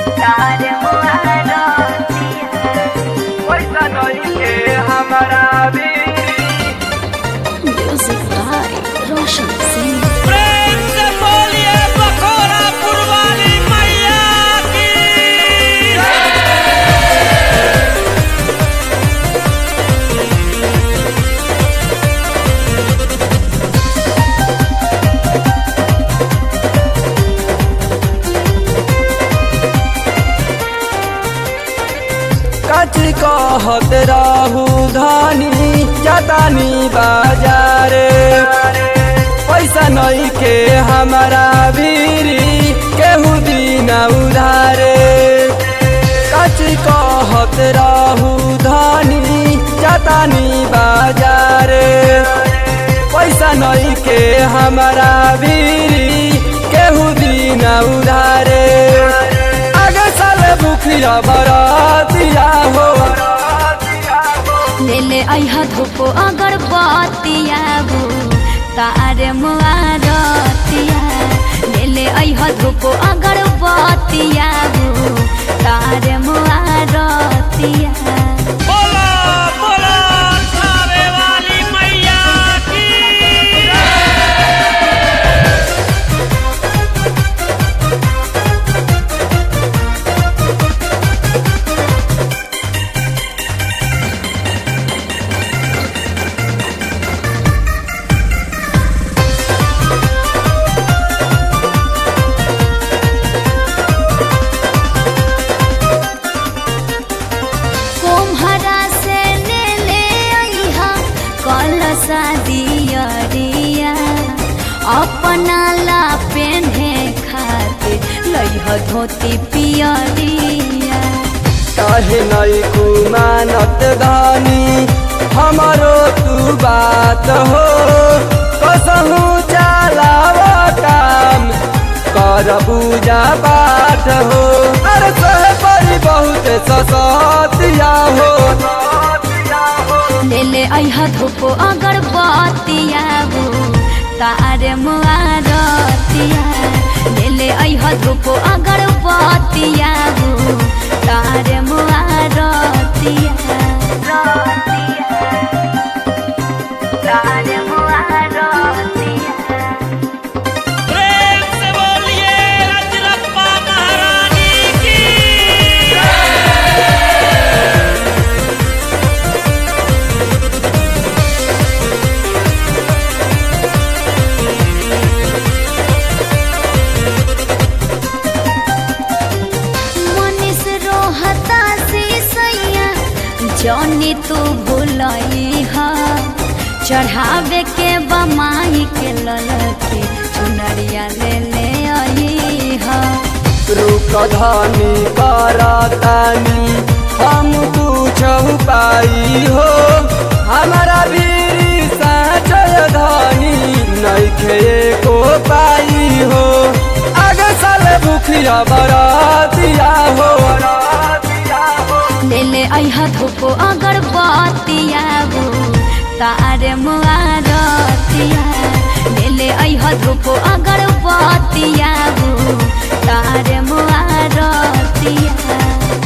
तारे मुआरतिया पैसा नइखे हमरा भिरी Music by Roshan Singh. प्रेम से बोलिए बखोरा पुरवाली मैया की कथी कहत रहू धनी जतानी बाजारे पैसा नइखे हमरा भिरी केहू दिन उधारे कथी कहत रहू धनी जतानी बाजारे पैसा नइखे हमरा भिरी केहू दिन उधारे आगे साल बुखिया बरातिया हो ले ले अइहा धूपो अगरबत्तिया बो तारे मुआरतिया ले ले अइहा धूपो अगरबत्तिया बो तारे मुआरतिया बोला बोला खावे वाली मैया की कोम्हरा से ले ले अइहा कलसा दियरिया अपना ला पेन्हे खातिर लइहा धोती पियरिया काहे नई कुमानत धानी हमारो तू बात हो कसहू चलाव काम कर पूजा पाठ हो अरे सहे परी बहुत ससतिया हो ले ले अइहा धूपो अगरबत्तिया बो तारे मुआरतिया ले ले अइहा धूपो अगरबत्तिया बो तारे मुआरतिया तारे मुआरतिया प्रेम से बोलिए रजरप्पा महारानी की मनीष रोहता से सैया जौनी तू भूलई हा चढ़ावे के बमाई के ललके चुनरिया ले ले आई हा रुक धानी करतानी हम पूछऊ पाई हो हमारा भी साचय धानी नइखे को पाई हो आगे साल भूखिया बरातिया हो ले ले अइहा धूपो अगरबत्तिया बो तारे मुआरतिया ले ले अइहा धूपो अगरबत्तिया बो तारे मुआरतिया